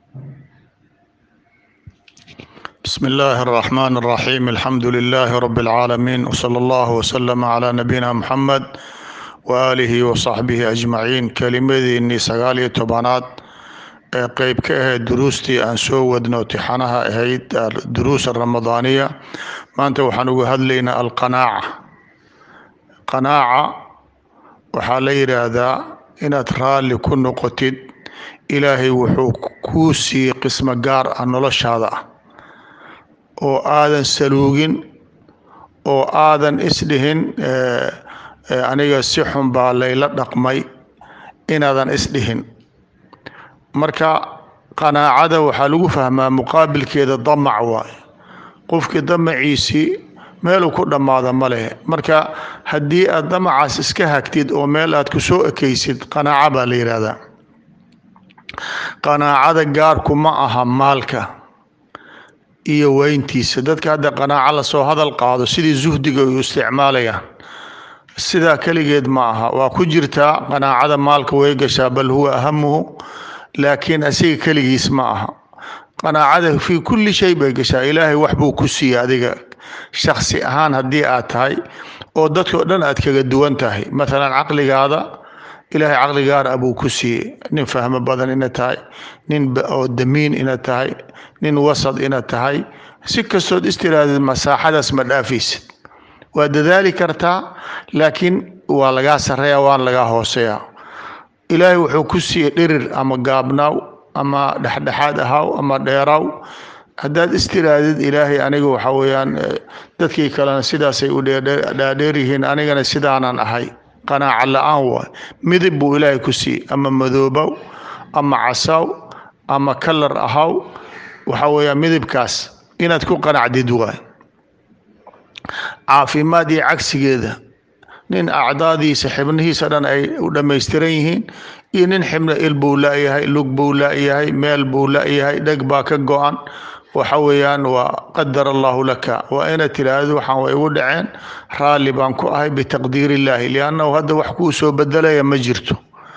بسم الله الرحمن الرحيم الحمد لله رب العالمين وصلى الله وسلم على نبينا محمد وآله وصحبه أجمعين كلمadiinii sagaal iyo tobanaad ee qeyb ka ahayd duruustii aan soo wadno tixanaha ahayd duruus ramadaaniya maanta waxaan uga hadlaynaa alqanaaca qanaaca waxaa la yidhaahdaa inaad raalli ku noqotid ilaahay wuxuu kuu siiyey qismo gaar ah noloshaada ah oo aadan saluugin oo aadan isdhihin aniga si xun baa layla dhaqmay inaadan isdhihin marka qanaacada waxaa lagu fahmaa muqaabilkeeda damac waaye qofkii damaciisii meeluu ku dhammaada ma leh marka haddii aad damacaas iska hagtid oo meel aad ku soo ekaysid qanaaca baa la yidhaahdaa qanaacada gaarku ma aha maalka iyo weyntiisa dadka hadda qanaaco lasoo hadal qaado sidii zuhdiga ay u isticmaalayaan sidaa keligeed ma aha waa ku jirtaa qanaacada maalka way gashaa bal huwa ahamuhu laakiin asiga keligiis ma aha qanaacada fii kulli shay bay gashaa ilaahay wax buu ku siiyey adiga shaksi ahaan haddii aad tahay oo dadkao dhan aad kaga duwan tahay maalan caqligaada ilaahay caqli gaar ah buu ku siiyey nin fahmo badan inaad tahay nin oo damiin inaad tahay nin wasad inaad tahay si kastood istiraadid masaaxadaas ma dhaafaysid waa dadaali kartaa laakiin waa lagaa sareeya waan lagaa hooseeya ilaahay wuxuu ku siiyey dhirir ama gaabnaaw ama dhexdhexaad ahaaw ama dheeraaw haddaad istiraadid ilaahay aniga waxa weeyaan dadkii kalena sidaasay u dhaadheer yihiin anigana sidaanan ahay qanaaca la-aan waay midib buu ilaahay ku siiyey ama madoobow ama casaaw ama kalar ahaw waxa weeyaan midibkaas inaad ku qanacdid waay caafimaad iyo cagsigeeda nin acdaadiisa xibnihiisa dhan ay u dhammaystiran yihiin iyo nin xibna il buu la-yahay lug buu la-yahay meel buu la-yahay dheg baa ka go-an waxa weeyaan waa qadar allahu laka waa inaad tiraahdo waxaan way igu dhaceen raalli baan ku ahay bitaqdiir illaahi liannahu hadda wax kuu soo bedelaya ma jirto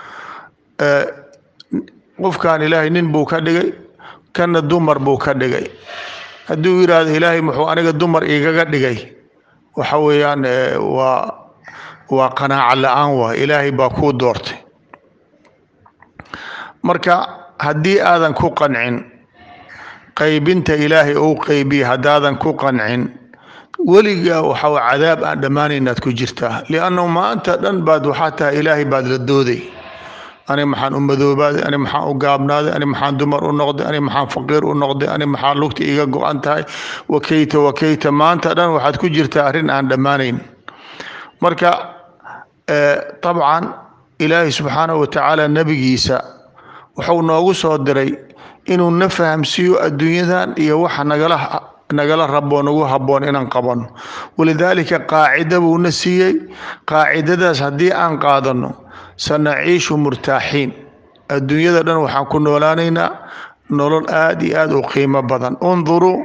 qofkan ilaahay nin buu ka dhigay kana dumar buu ka dhigay hadduu yidhaahdo ilaahay muxuu aniga dumar igaga dhigay waxa weeyaan waa waa qanaaco la-aan waay ilaahay baa kuu doortay marka haddii aadan ku qancin qaybinta ilaahay ou qeybiya haddaadan ku qancin weligaa waxa cadaab aan dhammaanaynaad ku jirtaa liannahu maanta dhan baad waxaa tahay ilaahay baad la dooday ani maxaan u madoobaaday ani maxaan u gaabnaaday ani maxaan dumar u noqday ani maxaan faqiir u noqday ani maxaa lugta iga go-an tahay wakeyta wakeyta maanta dhan waxaad ku jirtaa arrin aan dhammaanayn marka dabcan ilaahay subxaanahu watacaala nebigiisa wuxuu noogu soo diray inuu na fahamsiiyo adduunyadan iyo waxa nagala nagala rabo nagu habboon inaan qabanno walidaalika qaacida buuna siiyey qaacidadaas haddii aan qaadano sanaciishu murtaaxiin adduunyada dhan waxaan ku noolaanaynaa nolol aada iyo aada u qiimo badan unduruu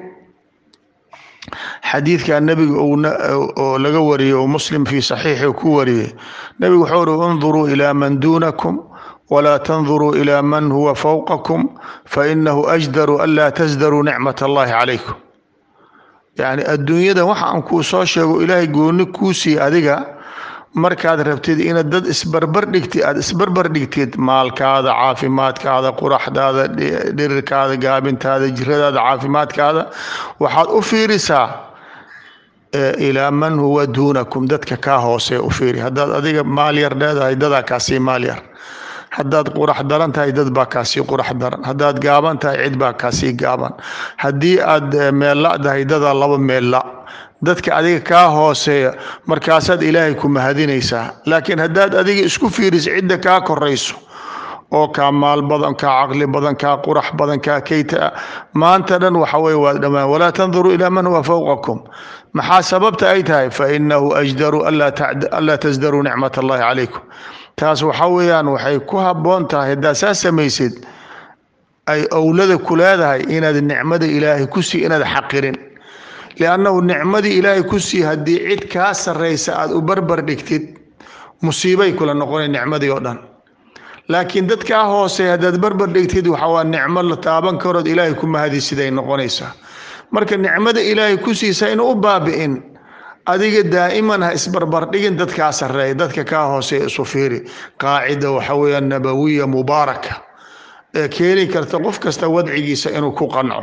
xadiidka nebiga oo laga wariyey oo muslim fii saxiixi ku wariyey nebigu wuxuu uri unduruu ilaa man duunakum walaa tanduruu ilaa man huwa fowqakum fainahu ajdaru an laa tasdaruu nicmat allahi calaykum yacni adduunyada waxa aan kuu soo sheego ilaahay gooni kuu siiye adiga markaad rabtid inaad dad isbarbar dhigtid aada isbarbar dhigtid maalkaada caafimaadkaada quraxdaada dhirirkaada gaabintaada jiradaada caafimaadkaada waxaad u fiirisaa ilaa man huwa duunakum dadka kaa hoosee u fiiri haddaad adiga maal yar leedahay dadaa kaasii maal yar haddaad qurax daran tahay dad baa kaasii qurax daran haddaad gaaban tahay cid baa kaasii gaaban haddii aad meella dahay dadaa laba meella dadka adiga kaa hooseeya markaasaad ilaahay ku mahadinaysaa laakiin haddaad adiga isku fiiriso cidda kaa korayso oo kaa maal badan kaa caqli badan kaa qurax badan kaa keyta maanta dhan waxa weye waad dhammaan walaa tanduruu ilaa man huwa fowqakum maxaa sababta ay tahay fa inahu ajdaru anlaa tasdaruu nicmat allahi calaykum taas waxa weeyaan waxay ku habboon tahay haddaad saa samaysid ay owlada ku leedahay inaad nicmada ilaahay ku sii inaad xaqirin liannahu nicmadii ilaahay ku sii haddii cid kaa sarraysa aada u barbar dhigtid musiibay kula noqonay nicmadii oo dhan laakiin dadkaa hoose haddaad barbar dhigtid waxawaa nicmo la taaban karood ilaahay ku mahadi siday noqonaysaa marka nicmada ilaahay ku siisa inu u baabi'in adiga daa'iman ha isbarbardhigin dadkaa sarreeya dadka kaa hooseeya isu fiiri qaacida waxa weeya nabawiya mubaaraka ee keeni karta qof kasta wadcigiisa inuu ku qanco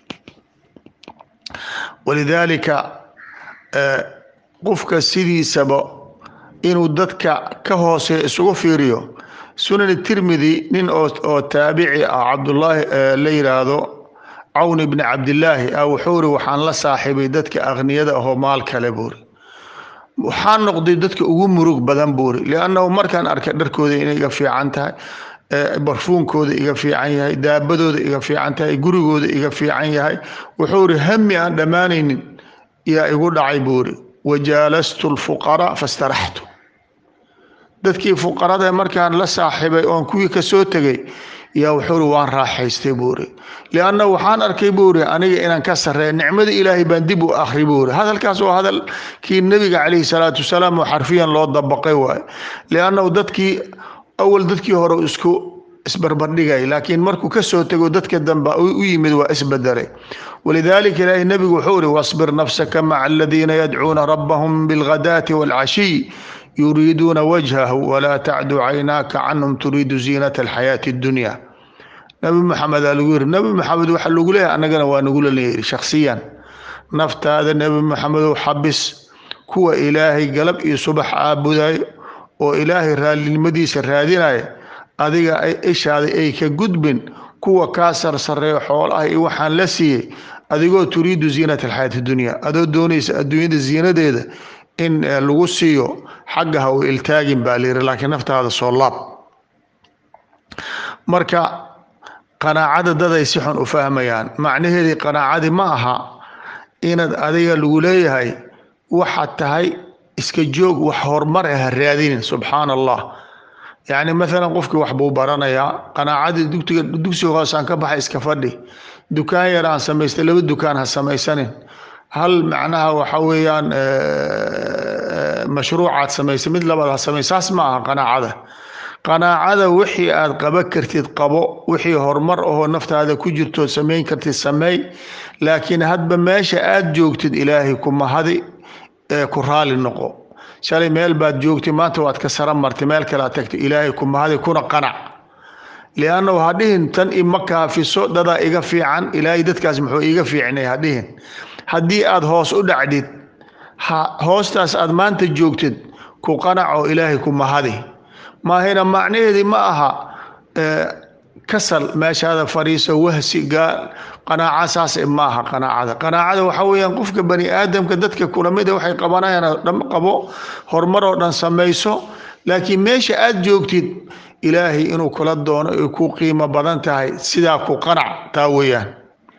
walidaalika qofka sidiisaba inuu dadka ka hooseeya isugu fiiriyo sunan tirmidi nin oo taabici ah cabdullaahi la yiraahdo cawn ibni cabdilaahi ah wuxuu ri waxaan la saaxiibay dadka akhniyada ahoo maal kale buuri waxaan noqday dadka ugu murug badan buuri liannahu markaan arkay dharkooda inay iga fiican tahay barfuunkooda iga fiican yahay daabadooda iga fiican tahay gurigooda iga fiican yahay wuxuu ri hami aan dhammaanaynin yaa igu dhacay buuri wajaalastu lfuqaraa fastaraxtu dadkii fuqarada markaan la saaxiibay oon kuwii kasoo tegay yaa wuxuu ri waan raaxaystay buuri lianna waxaan arkay buuri aniga inaan ka sarreeya nicmada ilaahay baan dib u akhri buuri hadalkaas waa hadalkii nebiga calayhi salaatu wasalaam oo xarfiyan loo dabaqay waaye liannahu dadkii awal dadkii hore isku isbarbardhigay laakiin markuu kasoo tego dadka dambe u yimid waa isbedelay walidaalika ilaahay nebigu wuxuu ri wasbir nafsaka maca aladiina yadcuuna rabbahum bilghadaati waalcashiy yuriiduuna wajhahu walaa tacdu caynaaka canhum turiidu ziinata alxayaati addunya nabi maxamed aa lagu yiri nabi maxamed waxa lagu leeyahay annagana waa nagula leeyiri shakhsiyan naftaada nebi maxamedow xabis kuwa ilaahay galab iyo subax caabudayo oo ilaahay raallinimadiisa raadinaya adiga ishaada ay ka gudbin kuwa kaa sarsareeyo xoolaha iyo waxaan la siiyey adigoo turiidu ziinata alxayaati dunya adoo doonaysa adduunyada ziinadeeda in lagu siiyo xagga ha u iltaagin baa layiri laakiin naftaada soo laab marka qanaacada daday si xun u fahmayaan macnaheedii qanaacadii ma aha inaad adiga lagu leeyahay waxaad tahay iska joog wax horumar ah ha raadinin subxaana allah yacni maalan qofkii wax buu baranayaa qanaacadii dugtiga dugsiga hoosaan ka baxay iska fadhi dukaan yar aan samaystay laba dukaan ha samaysanin hal macnaha waxa weeyaan mashruucaad samaysay mid labaad ha samay saas ma aha qanaacada qanaacada wixii aad qaba kartid qabo wixii horumar ahoo naftaada ku jirtood samayn kartid sameey laakiin hadba meesha aad joogtid ilaahay ku mahadi ee ku raali noqo shalay meel baad joogtay maanta waad ka sara martay meel kale aad tagtay ilaahay ku mahadi kuna qanac liannahu hadhihin tan ima kaafiso dadaa iga fiican ilaahay dadkaas muxuu iiga fiicnay hadhihin haddii aad hoos u dhacdid hoostaas aad maanta joogtid ku qanac oo ilaahay ku mahadi maahina macnaheedii ma aha kasal meeshaada fadhiiso wahsi gaal qanaaca saas ma aha qanaacada qanaacada waxa weeyaan qofka bani aadamka dadka kulamida waxay qabanayaan oo dhan qabo horumar oo dhan samayso laakiin meesha aad joogtid ilaahay inuu kula doono ay ku qiimo badan tahay sidaa ku qanac taa weeyaan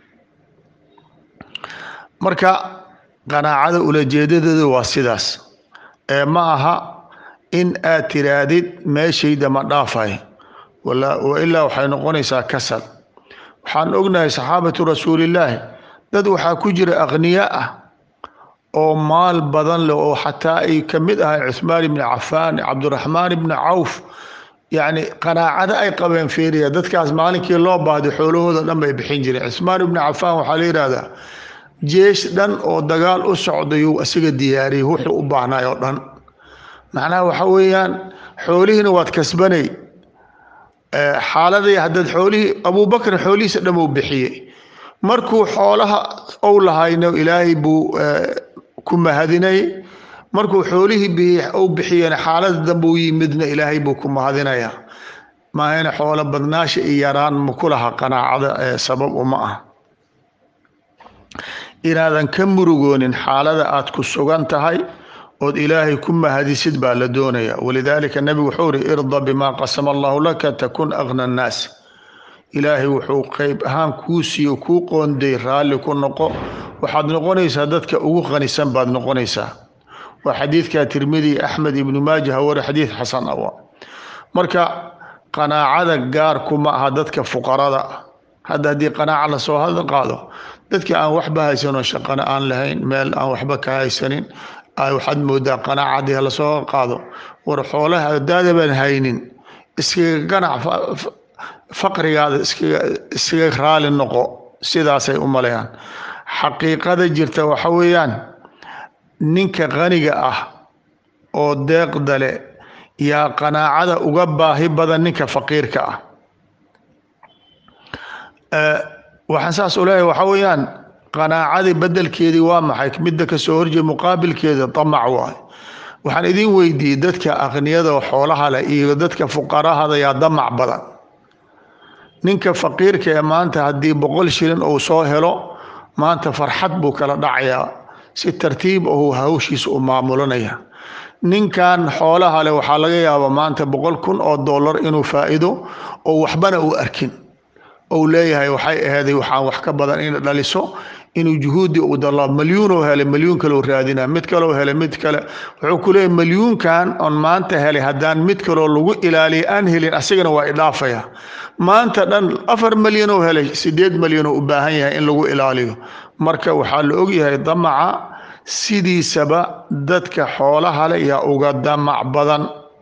marka qanaacada ulajeedadeedu waa sidaas ee ma aha in aad tiraahdid meeshayda ma dhaafay wailaa waxay noqonaysaa kasal waxaan ognahay saxaabatu rasuulillaahi dad waxaa ku jira akhniya ah oo maal badan leh oo xataa ay ka mid ahay cuhmaan ibni cafaan cabdiraxmaan ibni cawf yacni qanaacada ay qabeen fiiriya dadkaas maalinkii loo baahday xoolahooda dhan bay bixin jireen cuhmaan ibni cafaan waxaa la yidhahdaa jeesh dhan oo dagaal u socdayuu isaga diyaariyey wuxuu u baahnay oo dhan macnaha waxa weeyaan xoolihiina waad kasbanay xaaladii haddaad xoolihii abubakr xoolihiisa dhan uu bixiyey markuu xoolaha ou lahayno ilaahay buu ku mahadinayay markuu xoolihii ou bixiyeen xaalada dambe u yimidna ilaahay buu ku mahadinayaa maahayna xoolo badnaasha iyo yaraan ma ku laha qanaacada sabab uma ah inaadan ka murugoonin xaalada aad ku sugan tahay ood ilaahay ku mahadisid baa la doonaya walidaalika nebigu wuxuu uri irda bimaa qasama allahu laka takun agna annaas ilaahay wuxuu qeyb ahaan kuu siiyo kuu qoonday raalli ku noqo waxaad noqonaysaa dadka ugu qanisan baad noqonaysaa waa xadiidka tirmidi axmed ibnu maaja haware xadiid xasan awa marka qanaacada gaarku ma aha dadka fuqarada hadda haddii qanaaca lasoo hadal qaado dadka aan waxba haysanoo shaqana aan lahayn meel aan waxba ka haysanin waxaad moodaa qanaacadii lasoo qaado war xoolaha daada baan haynin iskaga ganac faqrigaada iskaga iskaga raali noqo sidaasay u maleeyaan xaqiiqada jirta waxa weeyaan ninka qaniga ah oo deeqda leh yaa qanaacada uga baahi badan ninka faqiirka ah waxaan saas u leeyahay waxa weeyaan qanaacadii bedelkeedii waa maxay midda kasoo horjeeda muqaabilkeeda damac waay waxaan idin weydiiyey dadka aqniyada oo xoolaha leh iyo dadka fuqarahada yaa damac badan ninka faqiirka ee maanta haddii boqol shilin uu soo helo maanta farxad buu kala dhacayaa si tartiib ahu hawshiisa u maamulanaya ninkan xoolaha leh waxaa laga yaabaa maanta boqol kun oo dollar inuu faa'iido oo waxbana uu arkin ou leeyahay waxay aheeday waxaan wax ka badan in dhaliso inuu juhuudi u dalo malyuunoo helay malyuun kaleu raadina mid kaleo helay mid kale wuxuu ku leeyahy malyuunkan oon maanta helay haddaan mid kaloo lagu ilaaliya aan helin asagana waa idhaafaya maanta dhan afar malyan oo helay sideed malyan oo u baahan yahay in lagu ilaaliyo marka waxaa la ogyahay damaca sidiisaba dadka xoolaha leh yaa uga damac badan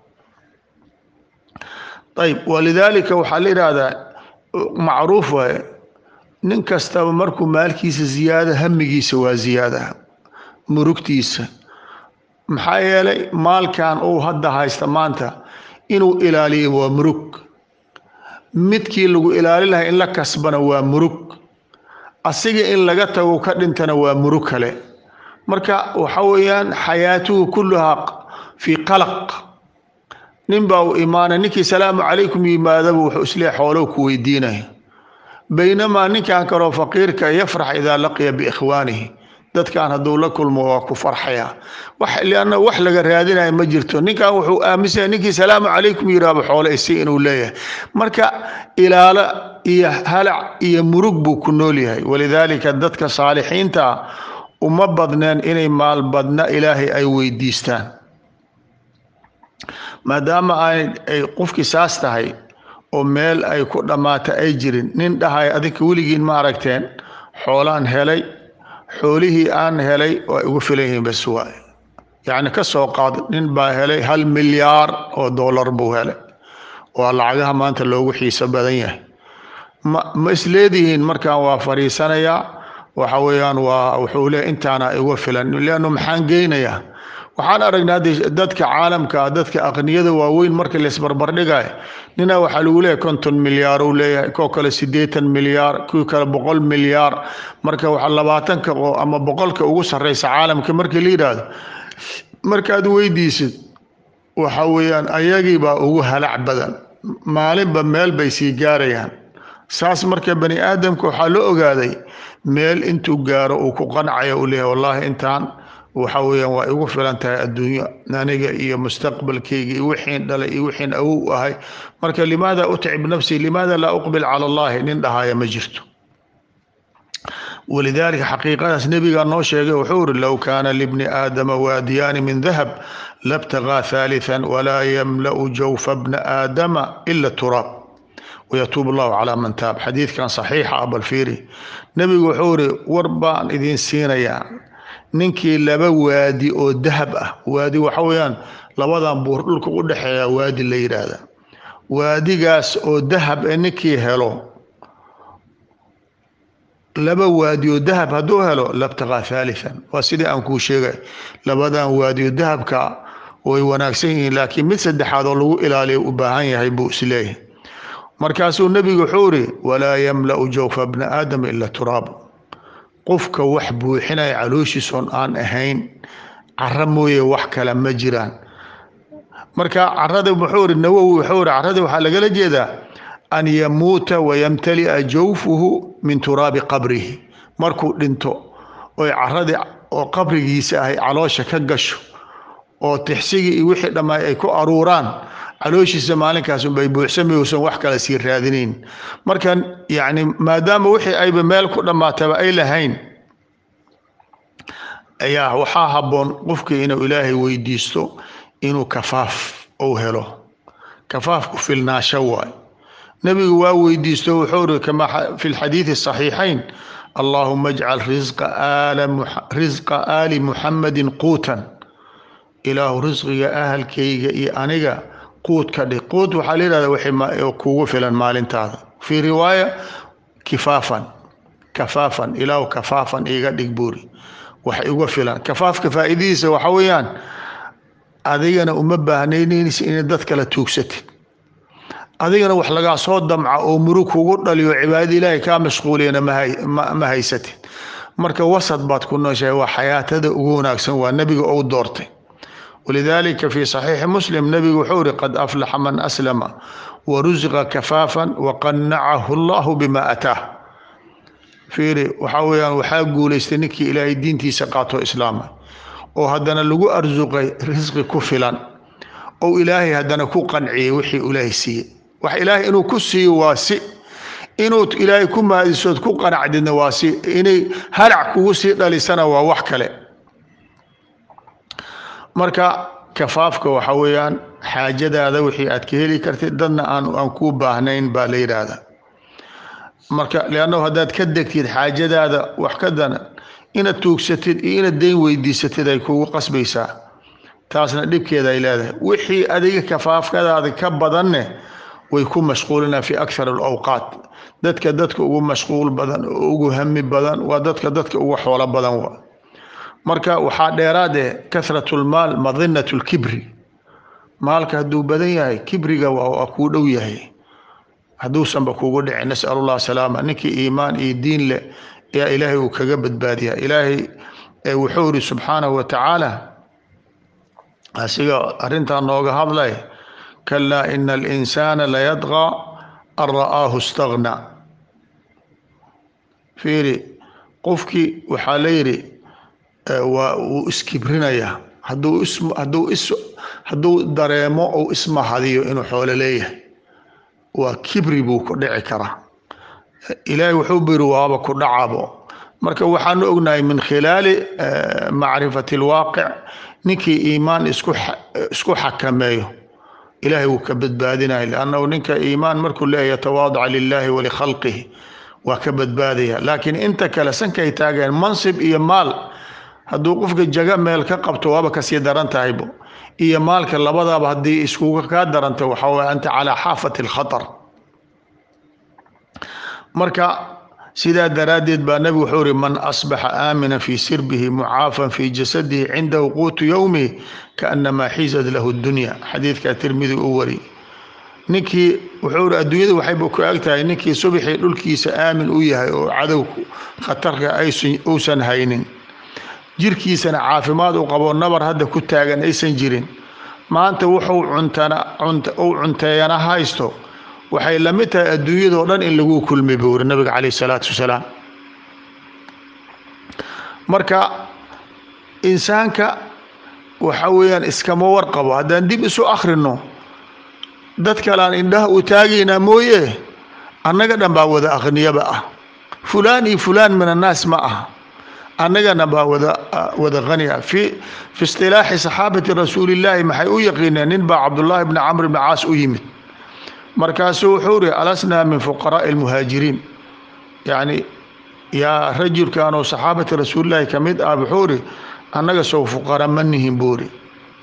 ayb walidaalika waxaa la yidhaahdaa macruuf waaye nin kastaba markuu maalkiisa ziyaada hamigiisa waa ziyaada murugtiisa maxaa yeelay maalkan uu hadda haysta maanta inuu ilaaliyo waa murug midkii lagu ilaali lahay in la kasbana waa murug asiga in laga tago ka dhintana waa murug kale marka waxa weeyaan xayaatuhu kulluhaa fii qalaq nin baa u imaanay ninkii salaamu calaykum yimaadaba wuxuu isleeyahay xoolow ku weydiinaya baynamaa ninkan kaloo faqiirka yafrax idaa laqiya biikhwaanihi dadkan hadduu la kulmo waa ku farxaya wax lianna wax laga raadinaya ma jirto ninkan wuxuu aaminsanaya ninkii salaamu calaykum yiraaba xoole isi inuu leeyahay marka ilaalo iyo halac iyo murug buu ku nool yahay walidaalika dadka saalixiinta ah uma badneen inay maal badna ilaahay ay weydiistaan maadaama ay qofkii saas tahay oo meel ay ku dhammaata ay jirin nin dhahay adinka weligiin ma aragteen xoolaan helay xoolihii aan helay waa igu filan yihiin bas waay yacni ka soo qaad nin baa helay hal milyaar oo dollar buu helay waa lacagaha maanta loogu xiiso badan yahay ma ma isleedihiin markaan waa fadhiisanayaa waxa weeyaan waa wuxuu leeyahy intaana igu filan leannu maxaan geynayaa waxaan aragnaa dadka caalamka dadka aqniyada waaweyn marka laisbarbardhigayo nina waxaa lagu leeyahay konton milyaar uu leeyahay koo kale siddeetan milyaar kuwii kale boqol milyaar marka waxa labaatanka ama boqolka ugu sarreysa caalamka markii la yidhaahdo markaad weydiisid waxa weeyaan ayagiibaa ugu halac badan maalinba meel bay sii gaarayaan saas marka bani aadamka waxaa la ogaaday meel intuu gaaro uu ku qancayo uu leeyahay wallaahi intaan waxa weeyaan waa igu filan tahay adduunyo aniga iyo mustaqbalkayga iyo wixiin dhalay iyo wixiin awow ahay marka limaada utcib nafsii limaada laa uqbil cala allahi nin dhahaya ma jirto walidaalika xaqiiqadaas nebigaa noo sheegay wuxuu uri low kaana libni aadama waadiyaani min dahab labtagaa haalithan walaa yamla'u jawfa bna aadama ila turaab wayatuub allahu calaa man taab xadiidkan saxiixa ah bal fiiri nebigu wuxuu uri war baan idiin siinayaa ninkii laba waadi oo dahab ah waadi waxa weeyaan labadan buur dhulka u dhexeeya waadi la yidhaahda waadigaas oo dahab ee ninkii helo laba waadi oo dahab hadduu helo labtaqaa haalithan waa sidii aan kuu sheegay labadan waadi oo dahabka way wanaagsan yihiin laakiin mid saddexaad oo lagu ilaaliyo u baahan yahay buu isleeyahay markaasuu nebigu wuxuu iri walaa yamla'u jawfa bna aadama ila turaab qofka wax buuxinaya calooshiisoon aan ahayn cara mooye wax kale ma jiraan marka carada muxuu iri nawowi wuxuu iri carada waxaa lagala jeedaa an yamuuta wayamtali'a jawfuhu min turaabi qabrihi markuu dhinto oy caradii oo qabrigiisa ahay caloosha ka gasho oo tixsigii iyo wixii dhammaay ay ku aruuraan calooshiisa maalinkaas unbay buuxsami uusan wax kale sii raadinayn marka yacni maadaama wixii ayba meel ku dhammaataba ay lahayn ayaa waxaa habboon qofkii inuu ilaahay weydiisto inuu kafaaf uu helo kafaaf ku filnaasho waay nebigu waa weydiisto wuxuu uri kama fi lxadiidi الصaxiixayn allahuma ajcal risqa aali muxamadin quutan ilaahu risqiga ahalkayga iyo aniga quud ka dhig quud waxaa la yihahda wixii kugu filan maalintaada fii riwaaya kifaafan kafaafan ilaahu kafaafan iiga dhig buuri wax iga filan kafaafka faa'iidadiisa waxa weeyaan adigana uma baahnaynaysa inay dad kala tuugsatid adigana wax lagaa soo damca oo murug kugu dhaliyo cibaadada ilaahay kaa mashquuliyana ma haysatid marka wasad baad ku nooshahay waa xayaatada ugu wanaagsan waa nebiga ou doortay walidaalika fii saxiixi muslim nebigu wuxuu iri qad aflaxa man aslama warusiqa kafaafan waqanacahu allahu bima ataah fiiri waxaa weeyaan waxaa guulaystay ninkii ilaahay diintiisa qaato islaama oo haddana lagu arsuqay risqi ku filan ou ilaahay haddana ku qanciyey wixii ilaahay siiyey wax ilaahay inuu ku siiyo waa si inuu ilaahay ku mahadisood ku qanacdidna waa si inay halac kugu sii dhalisana waa wax kale marka kafaafka waxa weeyaan xaajadaada wixii aad ka heli kartid dadna aan aan kuu baahnayn baa la yidhaahda marka leannahu haddaad ka degtid xaajadaada wax ka dana inaad tuugsatid iyo inaad deyn weydiisatid ay kugu qasbaysaa taasna dhibkeeda ay leedahay wixii adiga kafaafkadaada ka badanne way ku mashquulinaa fi akthar alawqaat dadka dadka ugu mashquul badan oo ugu hami badan waa dadka dadka ugu xoolo badan wa marka waxaa dheeraad eh kahratu lmaal madinatu lkibri maalka hadduu badan yahay kibriga waa kuu dhow yahay hadduusanba kugu dhicin nasal allah salaama ninkii iimaan iyo diin leh ayaa ilaahay uu kaga badbaadiya ilaahay wuxuu iri subxaanahu wa tacaala asiga arrintaa nooga hadlay kalaa ina alinsaana layadqaa an ra'aahu istagna fiiri qofkii waxaa la yidhi waa uu iskibrinayaa hadduu is hadduu is hadduu dareemo ou ismahadiyo inuu xoolo leeyahay waa kibri buu ku dhici karaa ilaahay wuxuu biri waaba ku dhacabo marka waxaanu ognahay min khilaali macrifati alwaaqic ninkii iimaan isku isku xakameeyo ilaahay wuu ka badbaadinaya liannahu ninka iimaan markuu leeyahy yatawaadaca lilahi walikhalqihi waa ka badbaadaya laakiin inta kale sankay taageen mansib iyo maal hadduu qofka jaga meel ka qabto waaba kasii daran tahaybo iyo maalka labadaaba haddii iskuga kaa daranta waxaa waye anta calaa xaafati alkhatar marka sidaa daraaddeed baa nebigu wuxuu uri man asbaxa aamina fii sirbihi mucaafan fii jasadihi cindahu quutu yowmihi kaanamaa xizad lahu dunya xadiidkaa tirmidi u wari ninkii wuxuu iri adduunyada waxayba ku ag tahay ninkii subxii dhulkiisa aamin u yahay oo cadowku khatarka uusan haynin jirkiisana caafimaad u qabo nabar hadda ku taagan aysan jirin maanta wuxuu cuntana uu cunteeyana haysto waxay la mid tahay adduunyadao dhan in lagu kulmay buu uri nabiga calayh isalaatu wasalaam marka insaanka waxa weeyaan iskama warqabo haddaan dib isu akhrino dad kalean indhaha u taagaynaa mooye annaga dhan baa wada akhniyaba ah fulaan iyo fulaan min annaas ma ah annagana baa wada wada hani ah fi fi istilaaxi saxaabati rasuulillaahi maxay u yaqiineen nin baa cabdullaahi bni camr bni caas u yimid markaasuu wuxuu uri alasnaa min fuqaraa'i almuhaajiriin yacni yaa rajulkan oo saxaabati rasuulillaahi ka mid ah wuxuu uri annaga sow fuqara ma nihin buu uri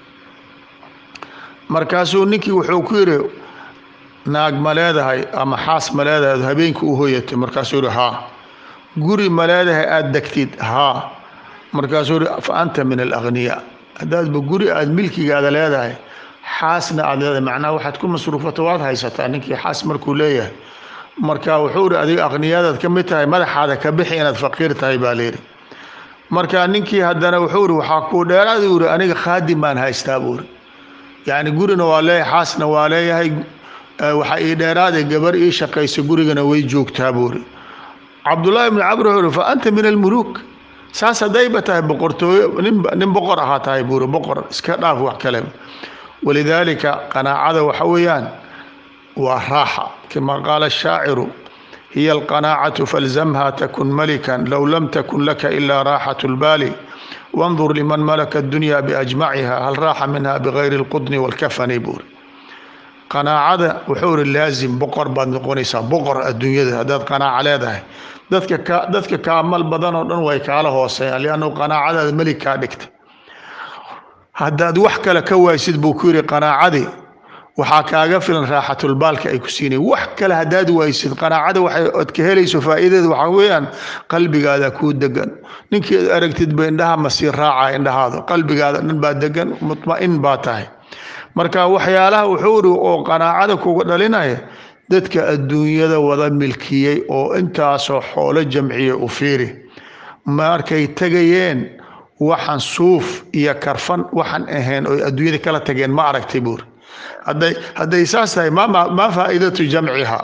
markaasuu ninkii wuxuu ku yidhi naag ma leedahay ama xaas ma leedahay ad habeenkii u hoyatay markaasuu yihi haa guri ma leedahay aada degtid haa markaasuu yihi fa anta min alagniyaa haddaadba guri aada milkigaada leedahay xaasna aada leedahay macnaha waxaad ku masruufato waad haysataa ninkii xaas markuu leeyahay marka wuxuu ihi adiga aqniyaadaad ka mid tahay madaxaada ka bixi inaad faqiir tahay baa layidhi marka ninkii haddana wuxuu ihi waxaa kuu dheeraad uu ihi aniga khaadim baan haystaa buu ihi yacni gurina waa leeyahay xaasna waa leeyahay waxaa ii dheeraade gabar ii shaqaysa gurigana way joogtaa buu ihi cabdullaahi ibni camr wuxuu ihi fa anta min almuluuk saas haddayba tahay boqortooyo nin nin boqor ahaa tahay buu ihi boqor iska dhaaf wax kale walidaalika qanaacada waxa weeyaan waa raaxa kama qaala ashaaciru hiya alqanaacatu falzamha takun malikan low lam takun laka ilaa raaxatu lbaali wandur liman malaka addunya biajmaciha hal raaxa minha bigayri alqudni walkafani buuri qanaacada wuxuu iri laazim boqor baad noqonaysaa boqor adduunyada haddaad qanaaca leedahay dadka ka dadka kaamal badan oo dhan way kaala hooseeyaan liannahu qanaacadaada melig kaa dhigta haddaad wax kale ka waaysid buu ku yidhi qanaacadii waxaa kaaga filan raaxatulbaalka ay ku siinay wax kale haddaad waysid qanaacada waxay od ka helayso faa'iideeda waxaa weeyaan qalbigaada kuu degan ninkeed aragtidba indhaha masii raaca indhahaada qalbigaada dhan baa degan mutma'in baa tahay marka waxyaalaha wuxuu iri oo qanaacada kuga dhalinaya dadka adduunyada wada milkiyey oo intaasoo xoolo jamciya u fiiri markay tegayeen waxaan suuf iyo karfan waxaan ahayn oo adduunyada kala tageen ma aragtay buuri hadday hadday saas tahay ma ma faa'iidatu jamciha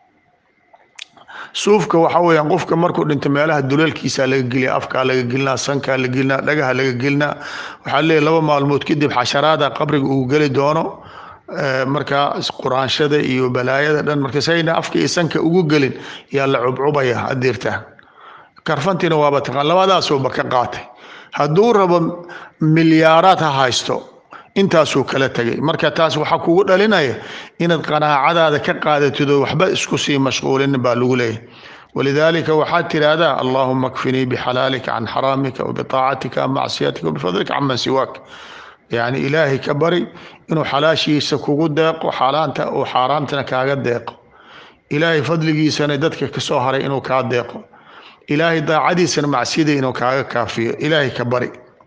suufka waxa weeyaan qofka markuu dhinto meelaha duleelkiisa laga geliya afkaa laga gelinaa sankaa la gelinaa dhagaha laga gelinaa waxaa leeyahy laba maalmood kadib xasharaada qabriga uu geli doono markaa quraanshada iyo balaayada dhan marka sayna afka iyo sanka ugu gelin yaa la cubcubaya adirta karfantiina waaba taqaan labadaasuuba ka qaatay hadduu rabo milyaaraad ha haysto intaasuu kala tegay marka taas waxaa kugu dhalinaya inaad qanaacadaada ka qaadatid oo waxba isku sii mashquulin baa lagu leeyahy walidaalika waxaad tiraahdaa allahuma kfinii bixalaalika can xaraamika wabitaacatika can macsiyatika wabifadlika can man siwaak yacni ilaahay ka bari inuu xalaashiisa kugu deeqo xaalaanta uu xaaraamtana kaaga deeqo ilaahay fadligiisana dadka kasoo haray inuu kaa deeqo ilaahay daacadiisana macsiyada inuu kaaga kaafiyo ilaahay ka bari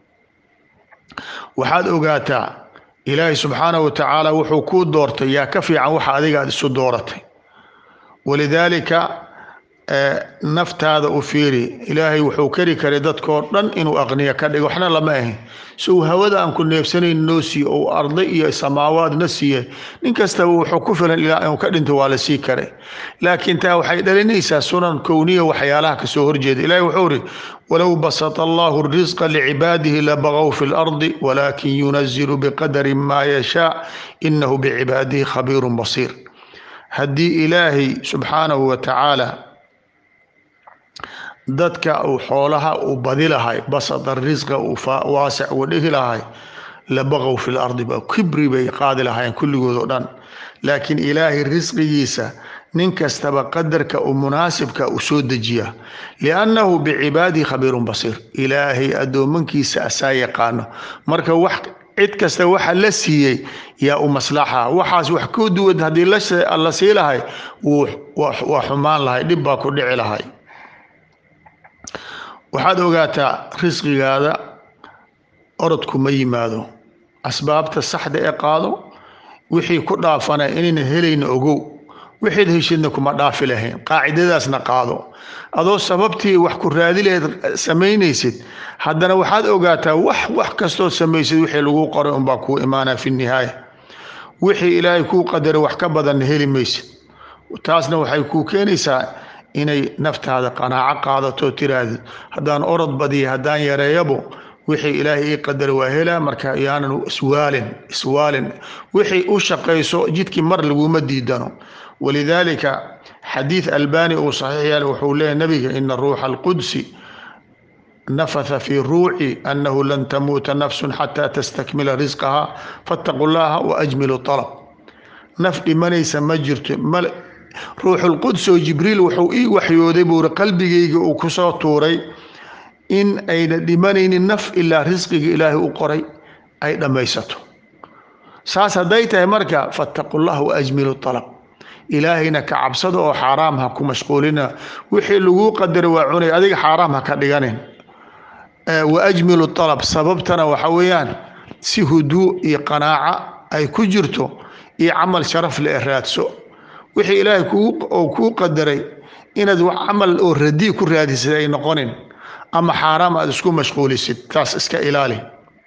waxaad ogaataa ilaahay subxaanahu wa tacaala wuxuu kuu doortay yaa ka fiican waxa adiga aad isu dooratay walidaalika naftaada u fiiri ilaahay wuxuu kari karay dadkoo dhan inuu aqniya ka dhigo waxna lama ahin si uu hawada aan ku neebsanayn noo siiye ou arday iyo samaawaadna siiyey nin kastaba wuxuu ku filan ilaa inuu ka dhinto waa la sii karay laakiin taa waxay dhalinaysaa sunan kowniya waxyaalaha kasoo horjeeda ilahi wuxuu iri walow basata allahu risqa licibaadihi labagaw fi lardi walaakin yunazilu biqadari maa yashaa inahu bicibaadihi khabiirun basiir haddii ilaahay subxaanahu wa tacaala dadka uu xoolaha uu badi lahay basada risqa uu waasic uga dhigi lahay labaqow fi lardi ba kibri bay qaadi lahaayeen kulligood oo dhan laakiin ilaahay risqigiisa nin kastaba qadarka uu munaasibka u soo dejiya liannahu bicibaadihi khabiirun basiir ilaahay addoomankiisa asaa yaqaano marka wax cid kasta waxa la siiyey yaa u maslaxa waxaas wax ku duwan haddii la sii lahay waa xumaan lahay dhib baa ku dhici lahay waxaad ogaataa risqigaada orodku ma yimaado asbaabta saxda ee qaado wixii ku dhaafana inayna helayna ogow wixiid heshidna kuma dhaafi lahayn qaacidadaasna qaado adoo sababtii wax ku raadi lahayd samaynaysid haddana waxaad ogaataa wax wax kastood samaysid wixii lagu qoray unbaa kuu imaanaa fi nihaaya wixii ilaahay kuu qadaray wax ka badanna heli maysid taasna waxay kuu keenaysaa inay naftaada qanaaco qaadato tiraahdo haddaan orod badiya haddaan yareeyabo wixii ilaahay ii qadara waa helaa marka yaanan iswaalin iswaalin wixii u shaqayso jidkii mar laguma diidano walidaalika xadiid albani uu saxiix yaal wuxuu leeyahy nabiga ina ruuxa alqudsi nafatha fii ruuci annahu lan tamuuta nafsun xataa tastakmila risqaha fattaqu llaha waajmilu alab naf dhimanaysa ma jirto ruuxulquds oo jibriil wuxuu ii waxyooday buuri qalbigayga uu kusoo tuuray in ayna dhimanaynin naf ilaa risqiga ilaahay u qoray ay dhammaysato saas hadday tahay marka fattaqu llah waajmilu alab ilaahayna ka cabsada oo xaaraam ha ku mashquulina wixii laguu qadara waa cunay adiga xaaraam ha ka dhiganin waajmilu alab sababtana waxa weeyaan si huduu iyo qanaaca ay ku jirto iyo camal sharaf le e raadso wixii ilaahay oo kuu qadaray inaad wax camal oo radii ku raadisid ay noqonin ama xaaraam aad isku mashquulisid taas iska ilaali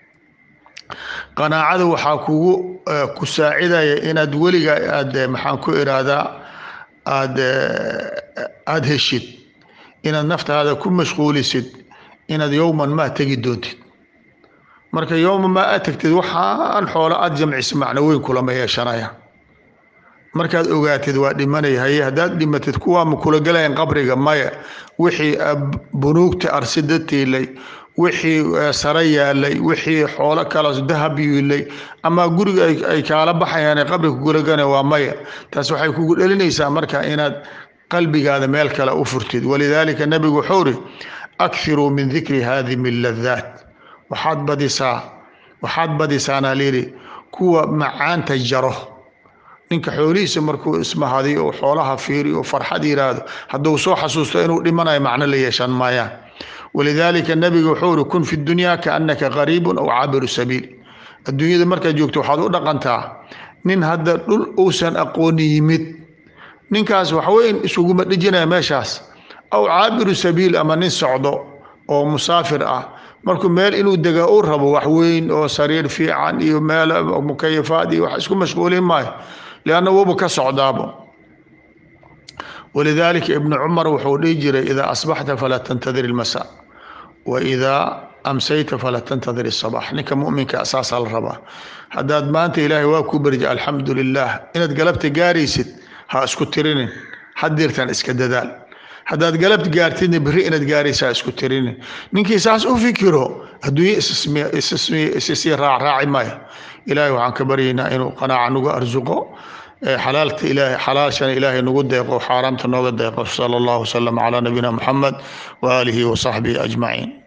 qanaacada waxaa kugu ku saacidaya inaad weliga aad maxaan ku iraahdaa aad aada heshid inaad naftaada ku mashquulisid inaad yowman maa tegi doontid marka yowman maa aad tagtid waxaan xoolo aada jamcisa macno weyn kulama yeeshanaya markaad ogaatid waa dhimanaya haye haddaad dhimatid kuwaa ma kula gelayan qabriga maya wixii bunuugta arsida tiilay wixii sare yaalay wixii xoolo kale dahab yiilay ama guriga ay kaala baxayaan qabriga kugulagana waa maya taas waxay kugu dhelinaysaa marka inaad qalbigaada meel kale u furtid walidaalika nabigu wuxuu ri akhiruu min dikri haadimi ladaat waxaad badisaa waxaad badisaana layidhi kuwa macaanta jaro ninka xoolihiisa markuu ismahadiyo oo xoolaha fiiriyo oo farxad yiraahdo hadduu soo xasuusto inuu dhimanayo macno la yeeshan maayaan walidaalika nabiga wuxuu uri kun fi dunyaa kaannaka qariibun aw caabiru sabiil adduunyada markaad joogto waxaad u dhaqantaa nin hadda dhul uusan aqooni yimid ninkaas waxweyn isuguma dhijinaya meeshaas aw caabiru sabiil ama nin socdo oo musaafir ah markuu meel inuu dega u rabo wax weyn oo sariir fiican iyo meel mukayafaad iyo wax isku mashquulin maayo lianna wuuba ka socdaabo walidaalika ibnu cumar wuxuu dhihi jiray idaa asbaxta falaa tantadir ilmasa wa idaa amsayta falaa tantadir isabax ninka muminka saasaa la rabaa haddaad maanta ilaahay waa ku berja alxamdu lilah inaad galabta gaaraysid ha isku tirinin hadirtan iska dadaal haddaad galab gaartidna beri inaad gaaraysaa isku tirinin ninkii saas u fikiro adduunye issii raacraaci maayo ilaahay waxaan ka baryaynaa inuu qanaaca nagu arsuqo xalaalta ilaahay xalaashana ilaahay nagu deeqo xaaraamta nooga deeqo sala allahu wasalam calaa nabiyina muxamed waaalihi wasaxbihi ajmaciin